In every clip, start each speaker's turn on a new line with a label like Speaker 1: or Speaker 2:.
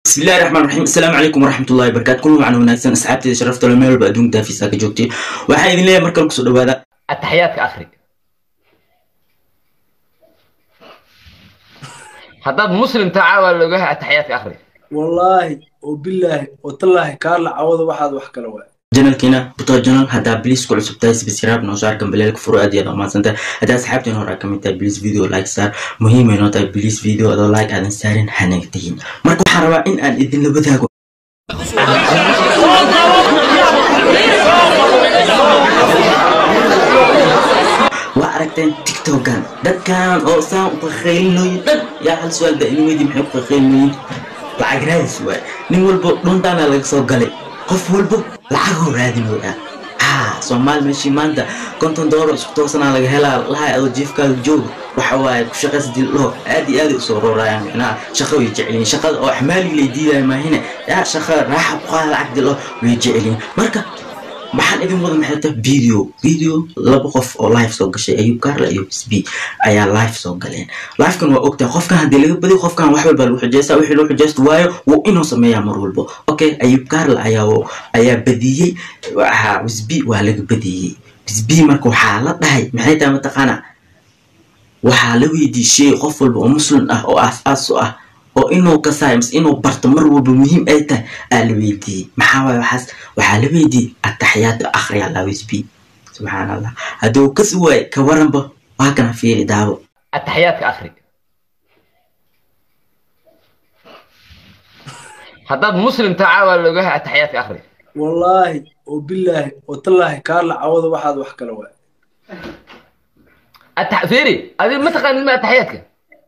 Speaker 1: bismillahi raxmaan raxiim assalaamu calaykum waraxmatullahi wabarakaatu kullu macna wanaagsan asxaabteeda sharafta le meel walba adduunka daafiisa ka joogtay waxaan idin leeyahay markale kusoo dhawaada
Speaker 2: ataxiyaadka akhri haddaad muslim tahay caawa loogahay ataxiyaadka akhri
Speaker 3: wallaahi oo bilaahi oo tallaahi kaarla cawada waxaad wax kala waay
Speaker 1: janalkiina buto janal haddaa bliis ku cusub tahay sbisraab noo saar gambaleelka furo aad iyo aad umahadsan tahay haddaa asxaabteen hore ka mid tahay bliis video like saar muhiim ay noo tahay bliis video adoo like aadan saarin hanaga tegin marka waxaan rabaa in aan idinla wadaago waa aragteen tiktokan dadkan oo saan u qaqaylinoyin dhan yaa hal su-aal daa'imadi maxay ku qaqaylinoyin lacag raadis waay nin walbo dhuntaana laga soo galay qof walbo lacagoo raadinooya haa soomaali meeshii maanta konton doollar isku toosanaa laga helaa lahay adoo jiifkaaga jooga waxa waaye ku shaqaysa dildhaho aad iyo aaday usoo roorayaan micnaha shaqa way jecelyihin shaqada oo axmaaligii lay diidaya maahine yaa shaqa raaxa ku qaada lacag dildhaho way jecelyihin marka maxaan idin wada maxay tahay video video laba qof oo live soo gashay ayub kaarla iyo sb ayaa live soo galeen livekan waa ogtahay qofkan haddii laga badiyo qofkan wax walba lagu xujeysta wixii loo xujeysta waayo wuu inuu sameeyaa mar walbo okay ayub kaarla ayaa ayaa badiyey waxaa sb waa laga badiyey sb marka waxaa la dhahay maxay tahay mataqaana waxaa la weydiishay qof walba oo muslim ah oo aas-aas u ah oo inuu kasaayo mise inuu barto mar walba muhiim ay tahay aa la weydiiyey maxaa waaye waxaas waxaa la weydiiyey ataxiyaatu akhri allah sb subxaan allah hadduu kasi waaye ka waranba waa kana fiiri daawo
Speaker 2: ataxiyaadka akhri haddaad muslim tahay caawa loogahay ataxiyaadka akhri
Speaker 3: wallaahi oo bilaahi oo tallaahi kaarla cawada waxaad wax kala waay
Speaker 2: أتح... فيري هذه ما تقال ما التحياتك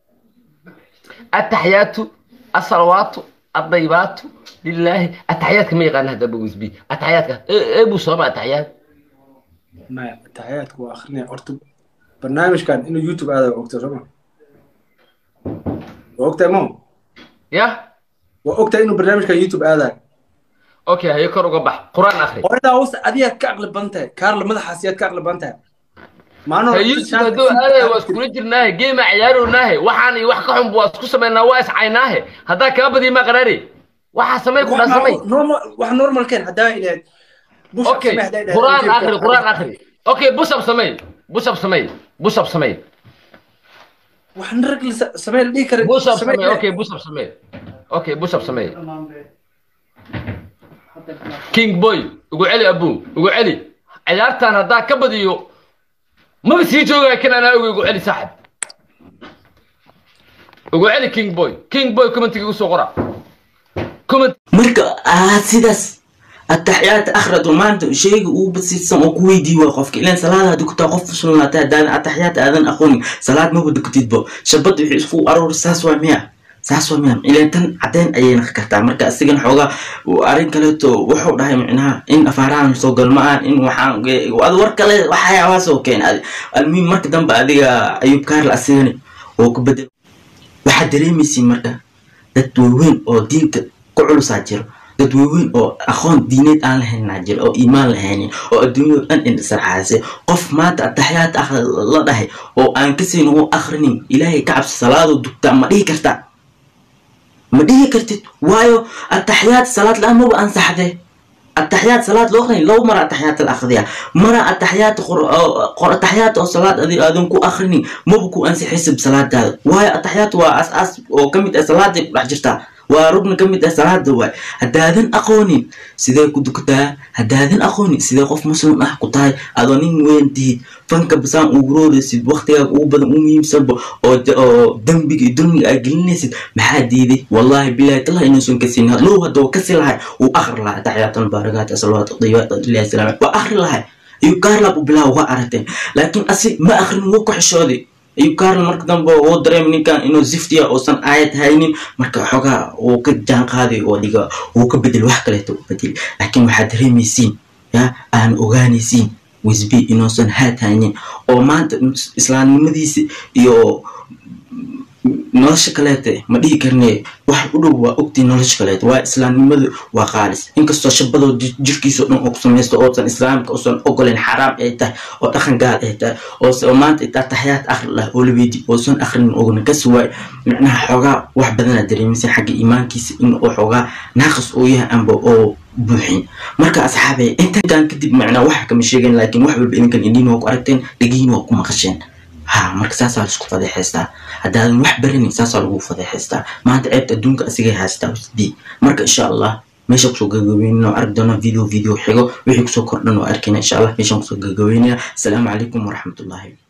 Speaker 2: التحيات الصلوات الطيبات لله التحيات كما يقال هذا ابو بي التحيات إيه ابو صوما التحيات
Speaker 3: maya taxiyaadka waa akrinaya horta barnaamijkan inuu youtube aada waa ogtaa sooma waa ogtahay mo
Speaker 2: يا
Speaker 3: waa ogtahay inuu barnaamijkan youtube aadayo
Speaker 2: اوكي هي كرو قبح قران اخري
Speaker 3: hooyadaa hoose adigaad ka aqli badan tahay kaarla madaxaasiyaad ka aqli badan tahay maalin hore
Speaker 2: يوسف هدو هذا واسكول جرناه جيم عياروناه وحاني وح كحم واسكو سمينا واس عيناه هذا كابدي ما قراري وح سمي كنا سمي
Speaker 3: wax normal keen haddaa ilahayd bush
Speaker 2: اوكي
Speaker 3: samee haddaa ilahayd
Speaker 2: قران اخري قران اخري اوكي بوس اب سمي بوس اب سمي بوس اب سمي
Speaker 3: wax rag la samee la dhihi kara
Speaker 2: بوس اب
Speaker 3: samee
Speaker 2: سمي اوكي بوس اب سمي اوكي بوس اب سمي كينج بوي ugu celi abu ugu celi ciyaartan haddaa ka badiyo maba sii joogaa kan anaa oga ugu celi saaxib ugu celi king boy king boy commentiga igu soo qora comment
Speaker 1: marka aad sidaas ataxiyaata akhrado maanta sheyga uu basiidsan oo ku weydii waa qofka ilaan salaada hadii ku taa qof muslinaata haddaadan ataxiyaata aadan aqoonin salaad maba dukatidbo shabad wixii isku aroor saas waa miya saas waa miya ilaan tan caddeyn ayay naqi kartaa marka asigan xoogaa arrin kaleeto wuxuu dhahay micnaha in afaarahan soo galma-aan in waxaan ad war kale waxyaabaasoo keen almuhim marka dambe adiga ayub kaarla asigani oo ku bedel waxaad dareemaysiin marka dad waaweyn oo diinta ku culusaa jiro dad waaweyn oo aqoon diineed aan lahaynaa jiro oo iimaan lahaynin oo adduunyado dhan indhisarxaasay qof maanta ataxiyaad akhri la dhahay oo aan kasayn u akhrinin ilaahay ka cabsi salaadoo dugtaa ma dhihi kartaa ma dhihi kartid waayo ataxiyaad salaad la-aan maba ansaxdee ataxiyaad salaad loo aqrin laba mara ataxiyaad la akhriya mara ataxiyaad qor ataxiyaad oo salaad adi aadan ku akhrinin maba ku ansixisib salaadaada waayo ataxiyaad waa as-aas oo ka mid ah salaaday ku dhex jirtaa waa rugni ka mid ah salaada waay haddaadan aqoonin sidee ku dukataa haddaadan aqoonin sidee qof muslim ah ku tahay adoo nin weyn tihid fanka basaan ugu rooraysid waktigaaga ugu badan u muhiimsanba oo oo dembiga iyo dulmiga aad gelinaysid maxaa diiday wallaahi bilahi tallah inuusan kasin low hadduu kasi lahay wuu akhri lahay taxiyaatan baarakaat salawaat diyaat ilahi salaam waa akhri lahay ayuu kaarlab u bilaaba waa aragteen laakiin asi ma akhrin wuu ku xishooday ayuu kaarl marka dambe uu dareem ninkan inuu ziftiya uusan aayad haynin marka xogaa uu ka jaan qaaday oo dhiga uu ka bedel wax kaleeto u bedel laakiin waxaad dareemaysiin ya aan ogaanaysiin wisbi inuusan haad haynin oo maanta islaamnimadiisa iyo nolosha kaleete ma dhihi karne wax u dhow waa ogtii nolosha kaleete waa islaamnimadu waa qaalis inkastoo shabadoo jirkiisa o dhan oo ku samaysto oosan islaamka uusan ogolen xaraam ay tahay oo dhaqan gaal ay tahay oo maanta itaa taxyaad akhri lah oo laweydii oosan akhrinin ogna kasi waay micnaha xoogaa wax badanaa dareemaysan xagga iimaankiisa in oo xoogaa naaqis oo yahay amba oo buuxin marka asxaabay intan kadib macnaa waxa kama sheegayn laakiin wax walba idinkan indhiin waa ku aragteen dhegihiin waa ku maqasheen ha marka saasaa laisku fadeexaystaa haddaadan wax baranin saasaa lagu fadeexaystaa maanta ceebta adduunka asigay haystaa usdii marka insha allah meesha kusoo gagaweynana arki doona video video xigo wixii kusoo kordhan oo arkayna insha allah meeshaan kusoo gagaweynaya asalaamu calaykum waraxmatullaahi